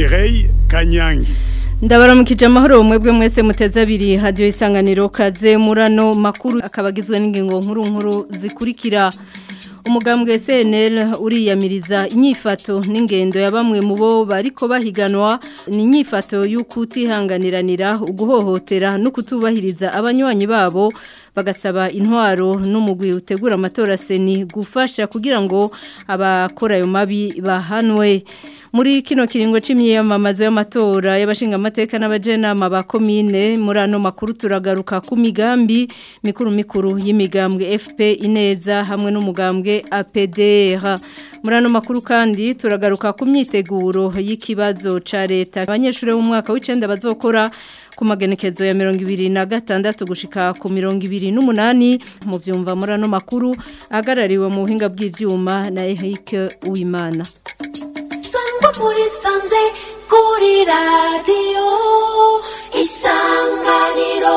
Mireille Kanyangi ndabaramukije amahoro mwebwe mwese muteze abiri hadiyo isanganiro kaze murano makuru akaba agizwe n'ingingo nkuru nkuru zikurikira umugambwe CNL uriyamiriza inyifato n'ingendo ya bamwe mu bo bariko bahiganwa ni inyifato y'ukutihanganiranira uguhohotera no kutubahiriza abanywanyi babo bagasaba intwaro n'umugwi utegura amatora seni gufasha kugira ngo abakora ayo mabi bahanwe muri kino kiringo c'imyiyamamazo y'amatora y'abashinga amateka n'abajenama ba komine muri ano makuru turagaruka ku migambi mikuru mikuru y'imigambwe FP ineza hamwe n'umugambwe APDR muri ano makuru kandi turagaruka ku myiteguro y'ikibazo ca leta abanyeshuri b'umwaka w'icenda bazokora ku magenekezo ya mirongo ibiri na gatandatu gushika ku mirongo ibiri n'umunani mu vyumva muri ano makuru ahagarariwe mu buhinga bw'ivyuma na Eric Uwimana sangwa muri sanze kuri radiyo isanganiro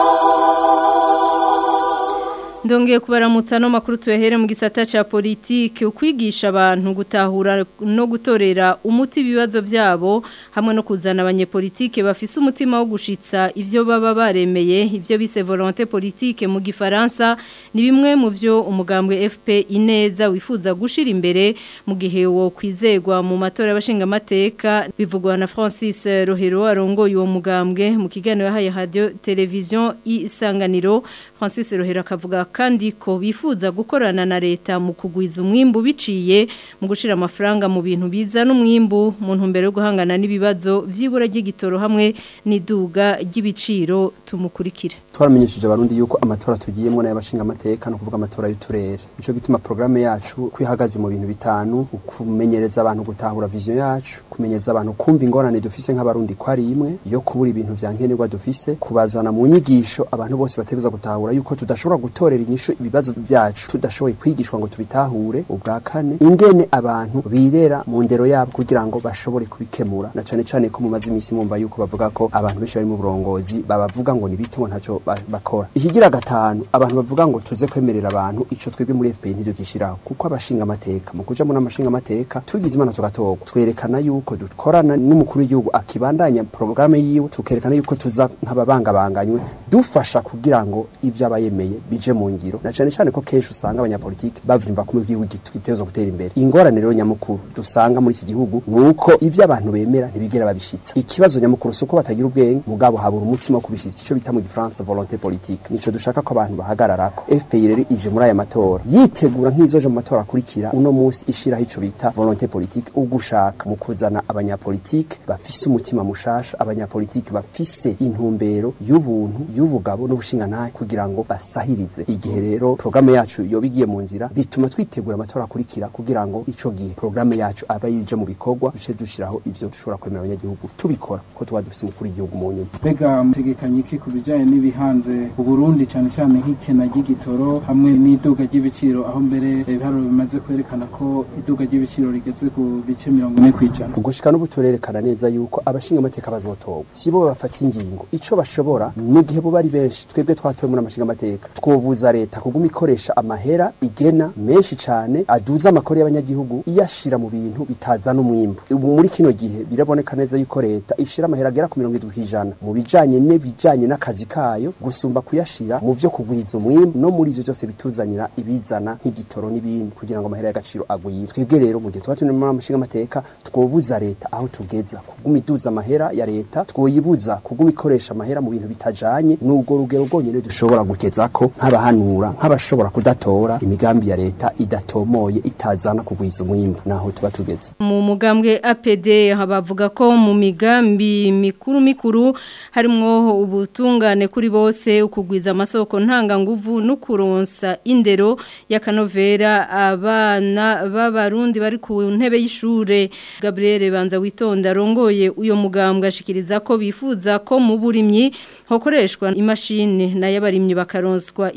Ndongeye kubaramutsa no makuru tuyahere mu gisata ca politike ukwigisha abantu gutahura no gutorera umuti ibibazo byabo hamwe no kuzana abanyepolitike bafise umutima wo gushitsa ivyo baba baremeye ivyo bise volonté politique mu gifaransa ni bimwe mu vyo umugambwe FP ineza wifuza gushira imbere mu gihe wo kwizegwa mu matora y'abashinga amateka bivugwa na Francis Rohero arongoye uwo mugambwe mu kiganiro yahaye radio television isanganiro Francis Rohero akavuga kandi ko bifuza gukorana na leta mu kugwiza umwimbu biciye mu gushira amafaranga mu bintu biza n'umwimbu mu ntumbero yo guhangana n'ibibazo vy'ibura ry'igitoro hamwe n'iduga ry'ibiciro tumukurikira twaramenyesheje abarundi yuko amatora tugiyemo n'ay'abashinga amateka no kuvuga amatora y'uturere nico gituma programme yacu kwihagaze mu bintu bitanu kumenyereza abantu gutahura vision yacu kumenyereza abantu kumva ingorane dufise nk'abarundi ko ari imwe yo kubura ibintu vya nkenerwa dufise kubazana mu nyigisho abantu bose bategereza gutahura yuko tudashobora gutorera inyishu ibibazo byacu tudashoboye kwigishwa ngo tubitahure ubwa kane ingene abantu birera mu ndero yabo kugira ngo bashobore kubikemura na cane cane ko mumaze iminsi mwumva yuko bavuga ko abantu benshi bari mu burongozi babavuga ngo ni bito ngo ntaco bakora ikigira gatanu abantu bavuga ngo tuze kwemerera abantu ico twebwe muri FPI ntidugishiraho kuko abashinga amateka mu kuja muri amashinga amateka tugize imana tugatorwa twerekana yuko dukorana n'umukuru w'igihugu akibandanya programme yiwe tukerekana yuko tuza nk'ababangabanganywe dufasha kugira ngo ivyo abayemeye bije mu ngiro na cane cane ko kenshi usanga abanyapolitiki bavyumva ko mu gihugu giteza gutera imbere ingorane rero nyamukuru dusanga muri iki gihugu nuko ivyo abantu bemera ntibigera babishitsa ikibazo nyamukuru suko batagira ubwenge mugabo habura umutima wo kubishitsa ico bita mu gifaransa volonté politique nico dushaka ko abantu bahagararako FPI rero ije muri aya matora yitegura nk'izoje mu matora akurikira uno munsi ishiraho ico bita volonté politique ugushaka mu kuzana abanyapolitike bafise umutima mushasha abanyapolitike bafise intumbero y'ubuntu y'ubugabo n'ubushingantahe kugira ngo basahirize igihe rero programme yacu yoba igiye mu nzira bituma twitegura amatora akurikira kugira ngo ico gihe programme yacu aba yije mu bikorwa duce dushiraho ivyo dushobora kwemera abanyagihugu tubikora ko tuba dufise umukuru w'igihugu mu nyuma mbega mutegekanye iki ku bijanye n'ibihanze uburundi cyane cyane nk'ikena ry'igitoro hamwe n'iduga ry'ibiciro aho mbere ibiharuro bimaze kwerekana ko iduga ry'ibiciro rigeze ku bice mirongo ine kw'ijana ugushika n'ubu turerekana neza yuko abashinga amateka bazotorwa sibo bafata ingingo ico bashobora mu gihe bo bari benshi twebwe twatoye muri amashinga amateka twobuza leta kuguma ikoresha amahera igena menshi cane aduza amakori y'abanyagihugu iyashira mu bintu bitazana umwimbu ubu muri kino gihe biraboneka neza yuko leta ishira amahera agera ku mirongo indwi kw'ijana mu bijanye n'ibijanye n'akazi kayo gusumba kuyashira mu vyo kugwiza umwimbu no muri ivyo byose bituzanira ibizana nk'igitoro n'ibindi kugira ngo amahera y'agaciro agwire twebwe rero mu gihe tuba turi muri amashinga amateka twobuza leta aho tugeza kuguma iduza amahera ya leta twoyibuza kuguma ikoresha amahera mu bintu bitajanye n'ubwo rugero rwonyene dushobora kugezako nk'abahanura nk'abashobora kudatora imigambi ya leta idatomoye itazana kugwiza umwimbu naho tuba tugeze mu mugambwe APD bavuga ko mu migambi mikuru mikuru harimwo ubutungane kuri bose ukugwiza amasoko ntanga nguvu no kuronsa indero y'akanovera abana b'abarundi bari ku ntebe y'ishure Gabriel Banza witonda rongoye uyo mugambwe ashikiriza ko bifuza ko mu burimyi hokoreshwa imashini nayo abarimyi bakaronswa ivyanke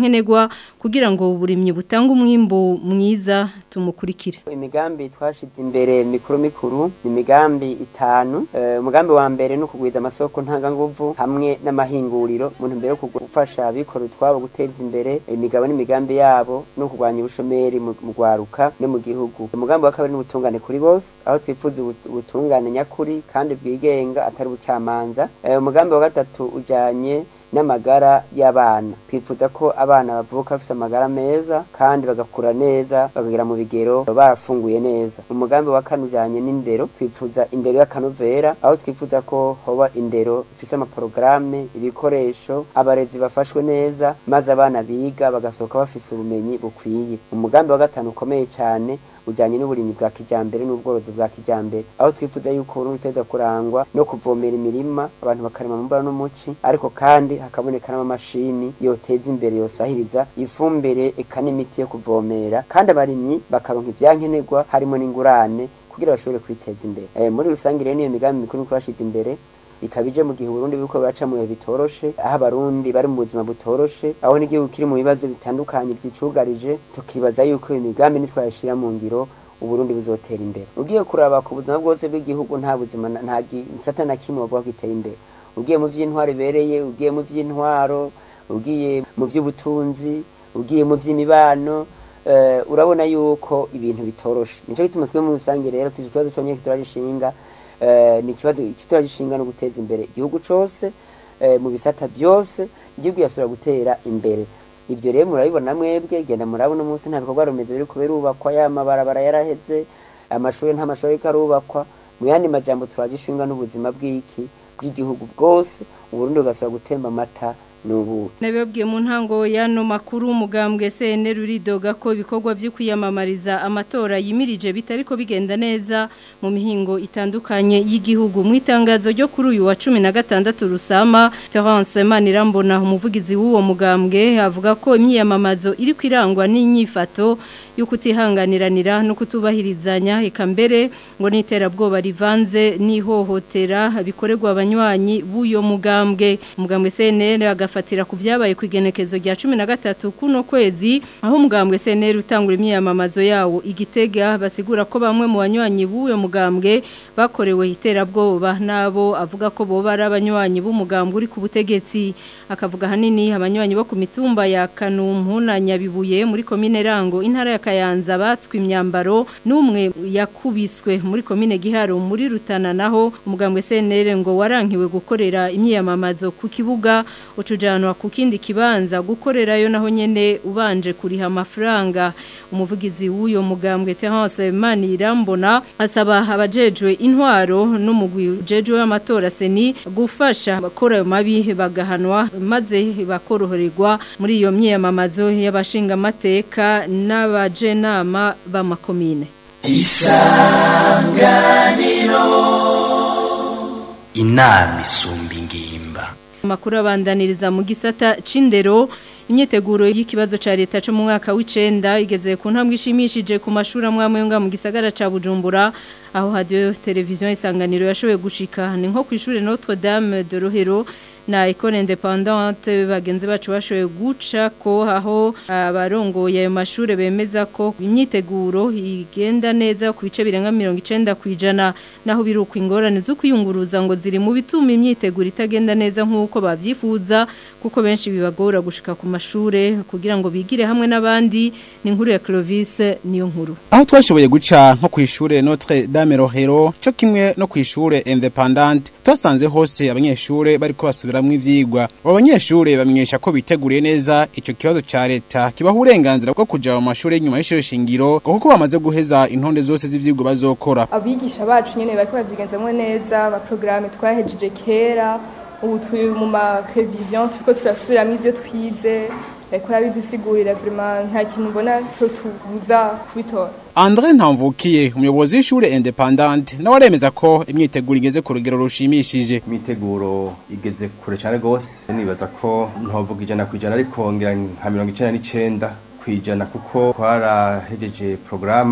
vyankenerwa kugira ngo uburimyi butange umwimbo mwiza tumukurikire imigambi twashize imbere mikuru mikuru ni imigambi itanu Eh, umugambi wa mbere ni ukugwiza amasoko ntanganguvu hamwe n'amahinguriro mu ntumbero yo gufasha abikora utwabo guteza imbere imigabo n'imigambi yabo no kurwanya ubushomeri mu mu rwaruka no mu gihugu umugambi wa kabiri ni ubutungane kuri bose aho twifuza ubut- ubutungane nyakuri kandi bwigenga atari ubucamanza Eh, umugambi wa gatatu ujanye n'amagara y'abana twifuza ko abana bavuka bafite amagara meza kandi bagakura neza bakagera mu bigero barafunguye neza umugambi wa kane ujanye n'indero twifuza indero y'akanovera aho twifuza ko hoba indero ifise amaporogaramu ibikoresho abarezi bafashwe neza maze abana biga bagasohoka bafise ubumenyi bukwiye umugambi wa gatanu ukomeye cyane ujanye n'uburimyi bwa kijambere n'ubworozi bwa kijambere aho twifuza yuko Burundi uteza kurangwa no kuvomera imirima abantu bakarima mu mbura n'umuci ariko kandi hakaboneka n'amamashini yoteza imbere yosahiriza ifumbire eka n'imiti yo kuvomera kandi abarimyi bakaronka ivyankenerwa harimo n'ingurane kugira bashobore kwiteza imbere eh, muri rusange rero niyo migambi mikuru niko bashize imbere ikabije mu gihe Burundi biriko biraca mu bihe bitoroshe aho abarundi bari mu buzima butoroshe aho n'igihugu kiri mu bibazo bitandukanye vyicugarije tukibaza yuko iyo migambi nitwayashira mu ngiro uburundi buzotera imbere ugiye kuraba ku buzima bwose bw'igihugu nta buzima na- nta gisata na kimwe bavuga ko giteye imbere ugiye mu vy'intwaro ibereye ugiye mu vy'intwaro ugiye mu vy'ubutunzi ugiye mu vy'imibano eh, urabona yuko ibintu bitoroshe nico gituma twe mu rusange rero tuzi ikibazo conyene kituragishinga eh, ni ikibazo kituragishinga no guteza imbere igihugu cose eh, mu bisata byose igihugu yasubira gutera imbere ibyo rero murabibona mwebwe genda murabona umunsi nta bikorwa remezo biri kubirubakwa ya mabarabara yaraheze amashuri nta mashuri ariko arubakwa mu yandi majambo turagishinga n'ubuzima bw'iki bw'igihugu bwose uburundi bugasubira gutemba amata n'ubuki Nabibabwiye mu ntango y'ano makuru umugambwe CNL uridoga ko ibikorwa byo kwiyamamariza amatora yimirije bitariko bigenda neza mu mihingo itandukanye y'igihugu mu itangazo ryo kuri uyu wa 16 rusama Terence Manirambona umuvugizi w'uwo mugambwe avuga ko imyiyamamazo iri kwirangwa n'inyifato yo kutihanganiranira no kutubahirizanya eka mbere ngo n'iterabwoba rivanze n'ihohotera bikorerwa abanywanyi b'uyo mugambwe umugambwe CNL agafatira ku byabaye ku igenekezo rya 13 kuno kwezi aho umugambwe CNL utangura imyiyamamazo yawo igitega basigura ko bamwe mu banywanyi b'uyo mugambwe bakorewe iterabwoba nabo avuga ko boba ari abanywanyi b'umugambwe uri ku butegetsi akavuga hanini abanywanyi bo ku mitumba ya Kanumpu na Nyabibuye muri komine Rango intara ya Kayanza batswe imyambaro n'umwe yakubiswe muri komine Giharo muri Rutana naho umugambwe CNL ngo warankiwe gukorera imyiyamamazo ku kibuga ucujanwa ku kindi kibanza gukorerayo naho nyene ubanje kuriha amafaranga umuvugizi w'uyo mugambwe Terence Manirambona asaba abajejwe intwaro n'umugwi ujejwe w'amatora seni gufasha bakora ayo mabi bagahanwa maze bakoroherwa muri iyo myiyamamazo y'abashinga amateka n'abajenama b'amakomine inama isumba ingimba Makuru abandaniriza mu gisata c'indero imyiteguro y'ikibazo ca leta cyo mu mwaka w'icenda igeze ku ntambwe ishimishije ku mashuri amwe nga mu gisagara ca Bujumbura aho radio televiziyo isanganiro yashoboye gushika ni nko ku ishure Notre Dame de Rohero na Ecole Independante bagenzi bacu bashoboye guca ko aho abarongoye ayo mashure bemeza ko imyiteguro igenda neza ku bice birenga 90 kwijana naho biruka ingorane zo kwiyunguruza ngo ziri mu bituma imyiteguro itagenda neza nk'uko bavyifuza kuko benshi bibagora gushika ku mashure kugira ngo bigire hamwe n'abandi ni inkuru ya Clovis niyo nkuru aho twashoboye guca nko ku ishure Notre Dame Rohero cyo kimwe no ku ishure Independant twasanze hose abanyeshure bariko basubiramwo ivyigwa abo banyeshure bamenyesha ko biteguriye neza ico kibazo ca leta kibaha uburenganzira bwo kuja mu mashure y'inyuma y'ishure shingiro kuko bamaze guheza intonde zose z'ivyigwa bazokora abigisha bacu nyene bariko bavyigenzamwo neza abaprograme twahejeje kera ubu turi mu ma revision turiko turasubiramwo ivyo twize bariko barabidusigurira vraiment nta kintu mbona co tubuza kubitora Andre Ntamvukiye umuyobozi w'ishure Independant nawe aremeza ko imyiteguro igeze ku rugero rushimishije imiteguro igeze kure cyane rwose nibaza ko ntovuga ijana ku ijana ariko ngira nka mirongo icenda n'icenda ku ijana kuko twarahejeje porogaramu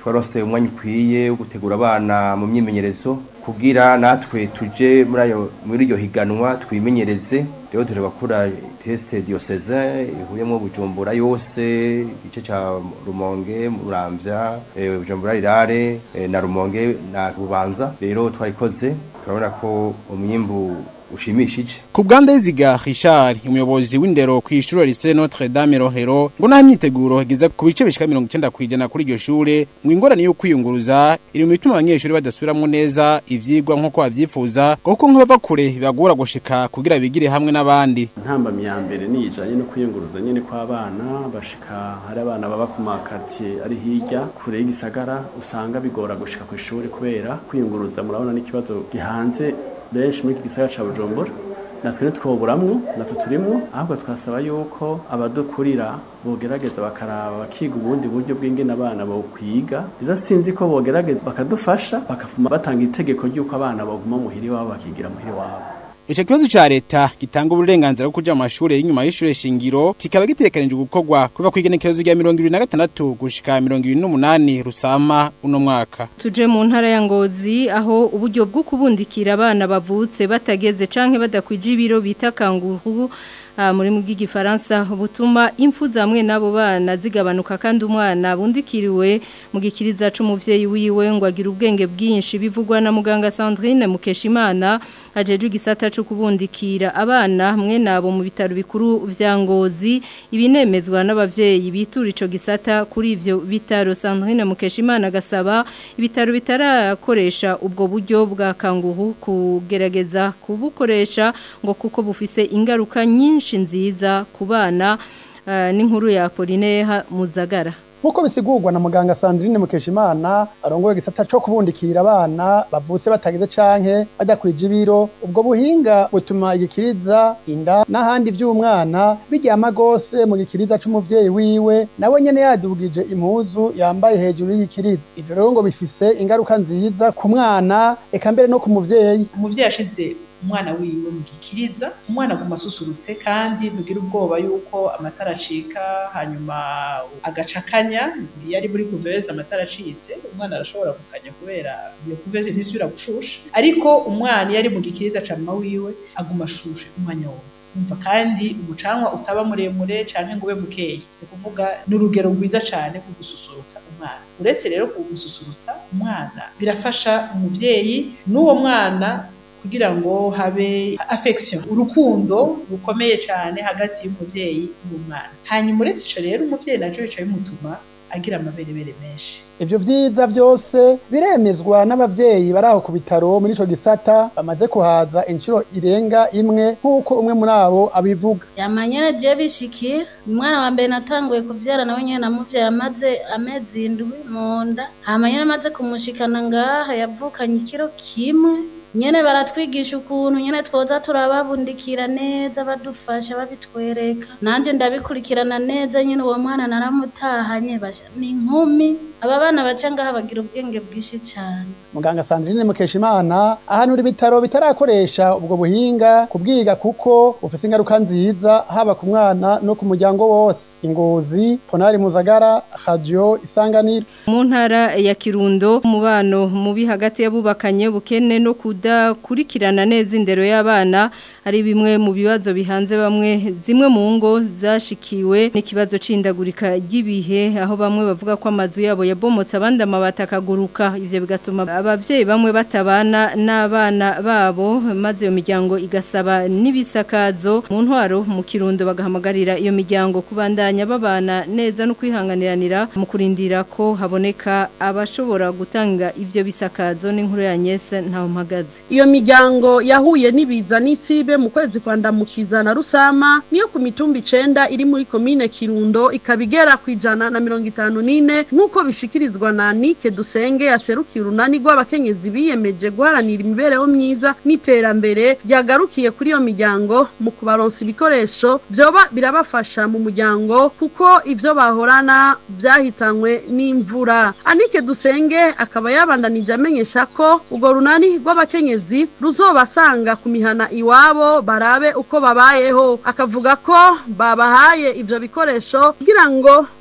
twarose umwanya ukwiye wo gutegura abana mu myimenyerezo kugira natwe tuje muri ayo muri iryo higanwa twimenyereze rero turi gukora teste diocese ihuyemo bujumbura yose igice ca rumonge muramvya eh, bujumbura rirare eh, na rumonge na bubanza rero twayikoze turabona ko umwimbu ushimishije Ku bwanda yiziga Richard umuyobozi w'indero ku ishure Lycée Notre Dame Rohero ngo nta myiteguro igeze ku bice bishika 90 kwijana kuri iryo shure ngo ingorane yo kwiyunguruza iri mu bituma abanyeshuri badasubiramwo neza ivyigwa nko bavyifuza kuko nk'abava kure bibagora gushika kugira bigire hamwe n'abandi ntambamyi ya mbere ni ijanye no kwiyunguruza nyene kw'abana bashika hari abana baba ku makartier ari hirya kure y'igisagara usanga bigora gushika ku ishuri kubera kwiyunguruza murabona n'ikibazo gihanze benshi muri iki gisagara ca Bujumbura natwe ntitwoburamwo natwe turimwo ahubwo twasaba yuko abadukurira bogerageza bakaraba bakiga ubundi buryo bw'ingene abana bo kwiga rero sinzi ko bogerageza bakadufasha bakavuma batanga itegeko ry'uko abana baguma muhiri wabo bakigira muhiri wabo Ico kibazo ca leta gitanga uburenganzira bwo kuja mu mashure y'inyuma y'ishure shingiro kikaba gitegekanijwe gukorwa kuva ku igenekerezo rya 2026 gushika 2028 rusama uno mwaka. Tuje mu ntara ya Ngozi aho uburyo bwo kubundikira abana bavutse batageze canke badakwije ibiro bita kanguru Ah, muri mu bw'igifaransa butuma impfu zamwe nabo bana zigabanuka kandi umwana bundikiriwe mu gikiriza c'umuvyeyi wiwe ngo agira ubwenge bwinshi bivugwa na muganga Sandrine Mukeshimana ajejwe igisata cyo kubundikira abana mwe nabo mu bitaro bikuru vya Ngozi ibinemezwa n'abavyeyi bitura ico gisata kuri ivyo bitaro Sandrine Mukeshimana gasaba ibitaro bitarakoresha ubwo buryo bwa kanguhu kugerageza kubukoresha ngo kuko bufise ingaruka nyinshi nziza ku bana uh, n'inkuru ya Polineha Muzagara Nkuko bisigurwa na muganga Sandrine Mukeshimana arongoye gisata cyo kubundikira abana bavutse batageze canke badakwije ibiro ubwo buhinga butuma igikiriza inda n'ahandi vy'umwana bijyama gose mu gikiriza c'umuvyeyi wiwe nawe nyene yadugije impuzu yambaye hejuru y'igikiriza ivyo rero ngo bifise ingaruka nziza ku mwana eka mbere no ku muvyeyi umuvyeyi ashize umwana wiwe mu gikiriza umwana aguma asusurutse kandi ntugira ubwoba yuko amatara acika hanyuma agacakanya iyo ari muri kuveze amatara acitse umwana arashobora gukanya kubera iyo kuveze ntisubira gushusha ariko umwana iyo ari mu gikiriza ca mama wiwe aguma ashushe umwanya wose umva kandi umucanwa utaba muremure canke ngo ube mukeyi ni ukuvuga ni urugero rwiza cane rwo gususurutsa umwana uretse rero kumususurutsa umwana birafasha umuvyeyi n'uwo mwana kugira ngo habe affection urukundo rukomeye cyane hagati y'umuvyeyi n'umwana hanyuma uretse ico rero umuvyeyi naco bica bimutuma agira amaberebere menshi Ivyo vyiza vyose biremezwa n'abavyeyi baraho ku bitaro muri ico gisata bamaze kuhaza inshuro irenga imwe nk'uko umwe muri abo abivuga. Vyamanyene je bishikira umwana wa mbere natanguye kuvyara nawe nyene namuvyaye amaze amezi indwi mu nda hama nyene amaze kumushikana ngaha yavukanye ikiro kimwe nyene baratwigisha ukuntu nyene twoza turababundikira neza badufasha babitwereka nanje ndabikurikirana neza nyene uwo mwana naramutahanye basha ni inkumi aba bana baca ngaha bagira ubwenge bwinshi cyane Muganga Sandrine Mukeshimana ahanura ibitaro bitarakoresha ubwo buhinga kubwiga kuko ufise ingaruka nziza haba ku mwana no ku muryango wose. Ingozi, Ponari Muzagara, Radio Isanganiro. mu ntara ya Kirundo umubano mubi hagati y'abubakanye bukene no kudakurikirana neza indero y'abana ari bimwe mu bibazo bihanze bamwe zimwe mu ngo zashikiwe n'ikibazo c'indagurika ry'ibihe aho bamwe bavuga ko amazu yabo yabomotse abandi amabati akaguruka ivyo bigatuma abavyeyi bamwe batabana n'abana babo maze iyo miryango igasaba n'ibisakazo mu ntwaro mu Kirundo bagahamagarira iyo miryango kubandanya babana neza no kwihanganiranira mu kurindira ko haboneka abashobora gutanga ivyo bisakazo n'inkuru ya Nyese ntaho mpagaze iyo miryango yahuye n'ibiza n'isibe mu kwezi kwa ndamukiza na rusama niyo ku mitumba icenda iri muri komine kirundo ikaba igera ku ijana na mirongo itanu n'ine nk'uko bishikirizwa na nike dusenge yaserukiye urunani rw'abakenyezi biyemeje guharanira imibereho myiza n'iterambere ryagarukiye kuri iyo miryango mu kubaronsa ibikoresho vyoba birabafasha mu muryango kuko ivyo bahorana vyahitanywe n'imvura anike dusenge akaba yabandanije amenyesha ko urwo runani rw'abakenyezi ruzobasanga ku mihana iwabo barabe uko babayeho akavuga ko babahaye ivyo bikoresho kugira ngo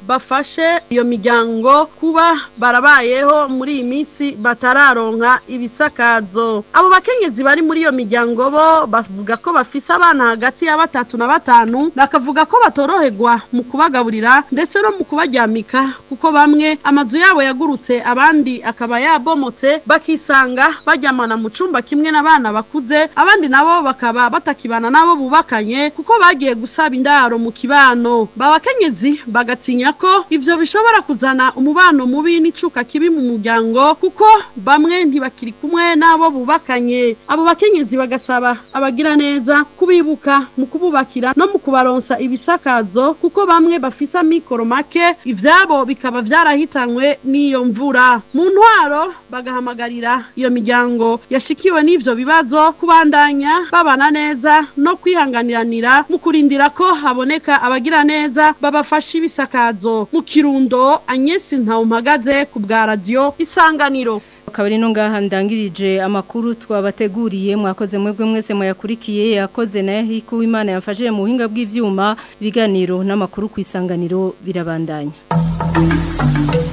bafashe iyo miryango kuba barabayeho muri iyi minsi batararonka ibisakazo abo bakenyezi bari muri iyo miryango bo bavuga ko bafise abana hagati ya batatu na batanu bakavuga ko batoroherwa mu kubagaburira ndetse no mu kubaryamika kuko bamwe amazu yabo yagurutse abandi akaba yabomotse bakisanga baryamana mu cumba kimwe n'abana bakuze abandi nabo bakaba batakibana nabo bubakanye kuko bagiye gusaba indaro mu kibano babakenyezi bagatinya ko ivyo bishobora kuzana umubano mubi n'icuka kibi mu muryango kuko bamwe ntibakiri kumwe n'abo bubakanye abo bakenyezi bagasaba abagira neza kubibuka mu kububakira no mu kubaronsa ibisakazo kuko bamwe bafise amikoro make ivyabo bikaba vyarahitanywe n'iyo mvura mu ntwaro bagahamagarira iyo miryango yashikiwe n'ivyo bibazo kubandanya babana neza no kwihanganiranira mu kurindira ko haboneka abagira neza babafasha ibisakazo mu kirundo Agnes Ntawumpagaze ku bwa radio isanganiro akaba ari no ngaha ndangirije amakuru twabateguriye mwakoze mwebwe mwese muyakurikiye yakoze na yahiku imana yamfashije mu buhinga bw'ivyuma ibiganiro n'amakuru ku isanganiro birabandanya